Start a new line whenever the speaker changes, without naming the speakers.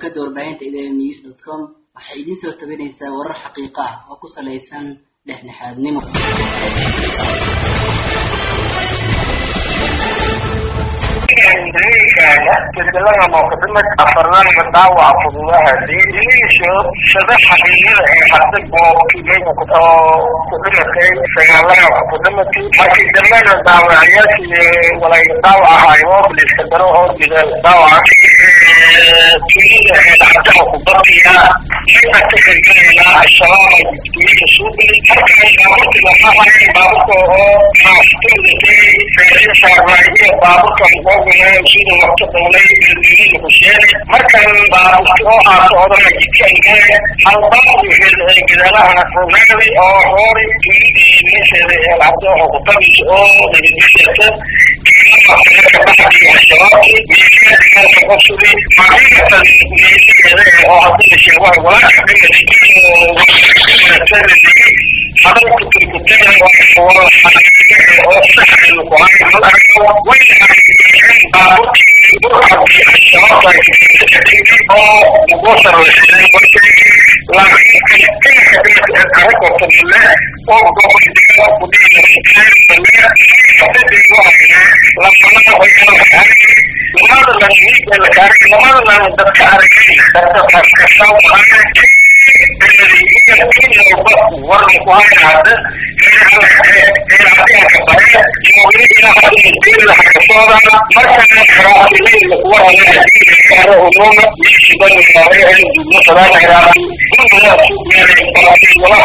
shabakada warbaahinta idn news dot com waxay idiin soo tabinaysaa warar xaqiiqa ah oo ku salaysan dhexdhexaadnimo
isbedelada muqdimad afarnaanka dhaawaca fududaha diinihiisu shada xaqiiqada ee hadda goobkii oo ku dhimatay sagaalada ku dhimatay markii dambena dhaawacyaashii walay dhaawac ahaayo biliska daro oo jira dhaawaca tuulida ee dhacdaha ku badiya inta kaxegelayna al-shabaab ay tuulida soo geli halkan baaburkii lamahay baaburka oo maaftuudatay feeriya saarnaayiyo baaburka muqooguna sida waqti dowlay bilbilina ku sheegay markan baaburki oo haato odana jidkan gale hal baabur gadaalaha rogaagay oo hoori tuulidii meesheeda ee dhacdo oo ku badis oo nabadgelyata al-shabaabki meesheeda dagaalka qofsudi xaqiiqatan meesheeda oo hadii sheego walaalka hadalku turkutega oo xaqiiqa oo sax ku hayo mal arko way baaburkii burcadkii al-shabaabka oo mugosar la xidhay laakiin kalitinka dhimatay aragorta male oo gobol degaan ku dhiina fikeen male hadadiigu hayna lamanada hoyaalka aragay lamada lan miiga laka aragay lamada lan dadka aragay dadka kaskasaw maana warna ku haya hadda ka bare iyo weli ilaa hadda mudila hakasooda markana xaraafilay lakuwa haya ununa yishidan maare duubna sadaan hiraati gurmada suuqyada